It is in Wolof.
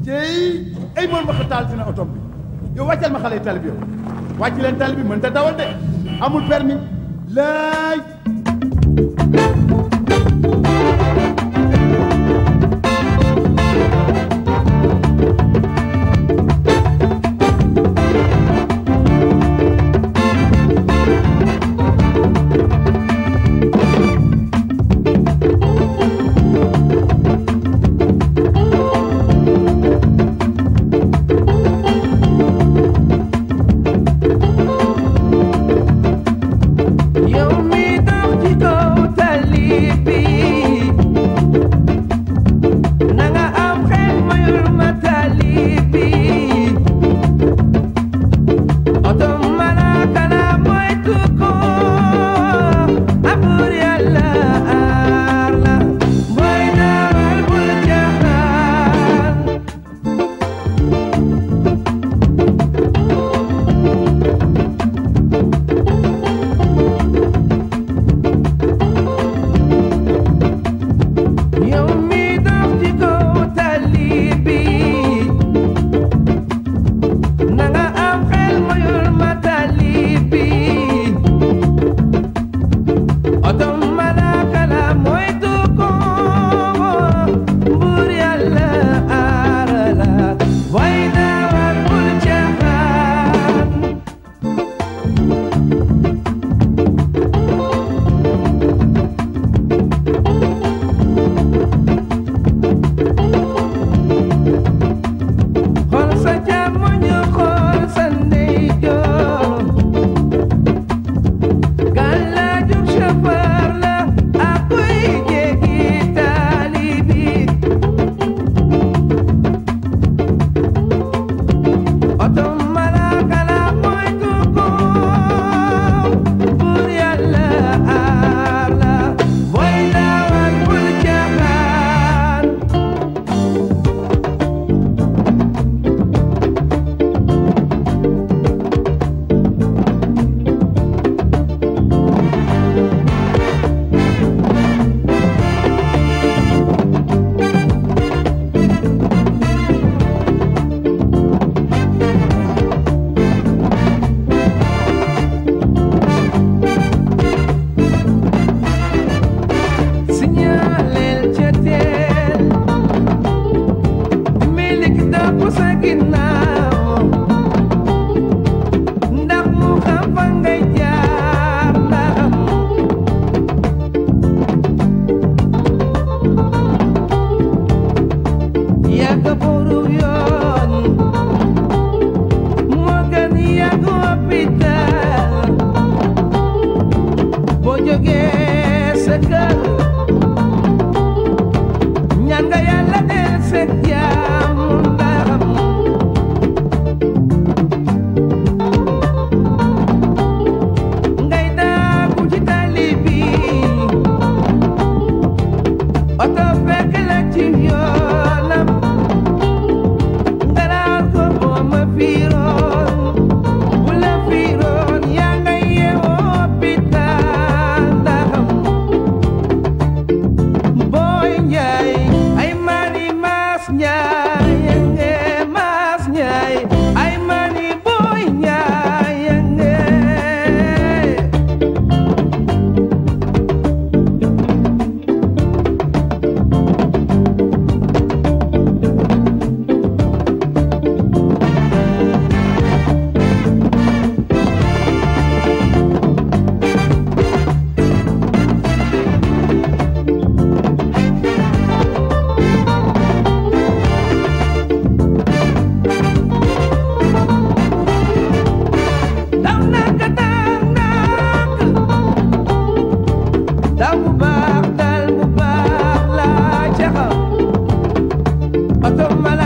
cey ay mool ma taal si na otom bi yow wàccal ma xale yi tali bi yow wàcc leen tali bi mën ta dawal de amul permis laay yow mi daw ci kaw tali bi na nga am xel mayul ma tali bi oto malaaka la moytu ko abur yàlla aar la booy dawal bul caaxaan yow mi dox ci kaw tali bi na nga am xel mayul ma tali bi oto malaaka la moytu ko buur yàlla aar la way dawal bul caaxaan xool sa càmmoñ xool sa ndeyjoor gàllaajug chauffeur la ak kuy jéggi taali bi oto malaaka la moytu ko buur yàlla aar la booy dawal bul caaxaan signalel ca teel milik dàpp sa ginnaaw ndax mu xam fa ngay jaar ndax yàgg buru yoon moo gën yàgg hôpital boo jógee sa kër ñaan nga yàlla del seet jaam ndaxam ngay daagu ci tali bi oto fekk la ci yoonam nga naan ko boo ma fiiroon bu la fiiroon yaa ngay yeewoo hôpital ndaxam Boy Njaay ay mani Maas Njaay yenge Maas Njaay ay mani Boy Njaay yenge daw naka daan nak daw bu baax dal bu baax laa ca xam oto mala